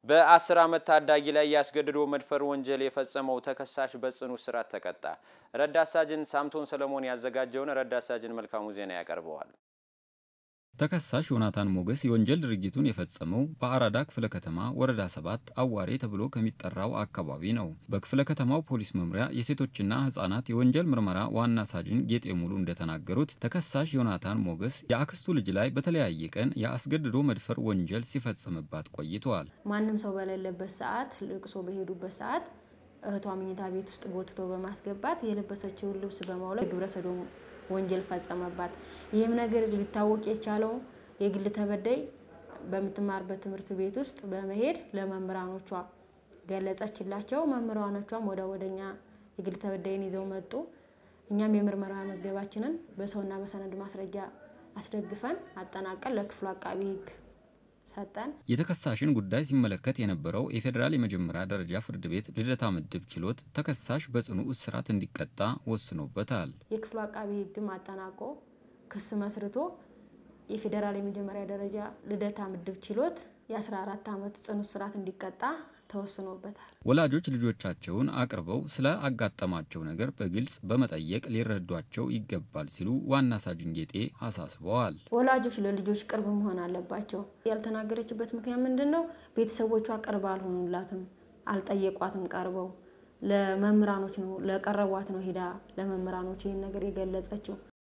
በ10 ዓመት ታዳጊ ላይ ያስገድዶ መድፈር ወንጀል የፈጸመው ተከሳሽ በጽኑ እስራት ተቀጣ። ረዳት ሳጅን ሳምቶን ሰለሞን ያዘጋጀውን ረዳት ሳጅን መልካሙ ዜና ያቀርበዋል። ተከሳሽ ዮናታን ሞገስ የወንጀል ድርጊቱን የፈጸመው በአራዳ ክፍለ ከተማ ወረዳ ሰባት አዋሬ ተብሎ ከሚጠራው አካባቢ ነው። በክፍለ ከተማው ፖሊስ መምሪያ የሴቶችና ሕጻናት የወንጀል ምርመራ ዋና ሳጅን ጌጤ ሙሉ እንደተናገሩት ተከሳሽ ዮናታን ሞገስ የአክስቱ ልጅ ላይ በተለያየ ቀን የአስገድዶ መድፈር ወንጀል ሲፈጽምባት ቆይተዋል። ማንም ሰው በሌለበት ሰዓት ልቅሶ በሄዱበት ሰዓት እህቷ መኝታ ቤት ውስጥ ጎትቶ በማስገባት የለበሰችውን ልብስ በማውለቅ ግብረ ሰዶም ወንጀል ፈጸመባት። ይህም ነገር ሊታወቅ የቻለው የግል ተበዳይ በምትማርበት ትምህርት ቤት ውስጥ በመሄድ ለመምህራኖቿ ገለጸችላቸው። መምህራኖቿም ወደ ወደኛ የግል ተበዳይን ይዘው መጡ። እኛም የምርመራ መዝገባችንን በሰውና በሰነድ ማስረጃ አስደግፈን አጠናቀን ለክፍሉ አቃቢ ሕግ ሰጠን። የተከሳሽን ጉዳይ ሲመለከት የነበረው የፌዴራል የመጀመሪያ ደረጃ ፍርድ ቤት ልደታ ምድብ ችሎት ተከሳሽ በጽኑ እስራት እንዲቀጣ ወስኖበታል። የክፍሉ አቃቢ ሕግም አጠናቆ ክስ መስርቶ የፌዴራል የመጀመሪያ ደረጃ ልደታ ምድብ ችሎት የ14 ዓመት ጽኑ እስራት እንዲቀጣ ተወስኖበታል። ወላጆች ልጆቻቸውን አቅርበው ስለ አጋጠማቸው ነገር በግልጽ በመጠየቅ ሊረዷቸው ይገባል ሲሉ ዋና ሳጅን ጌጤ አሳስበዋል። ወላጆች ለልጆች ቅርብ መሆን አለባቸው። ያልተናገረችበት ምክንያት ምንድን ነው? ቤተሰቦቿ ቅርብ አልሆኑላትም፣ አልጠየቋትም። ቀርበው ለመምህራኖች ነው ለቀረቧት ነው ሄዳ ለመምህራኖች ይህን ነገር የገለጸችው።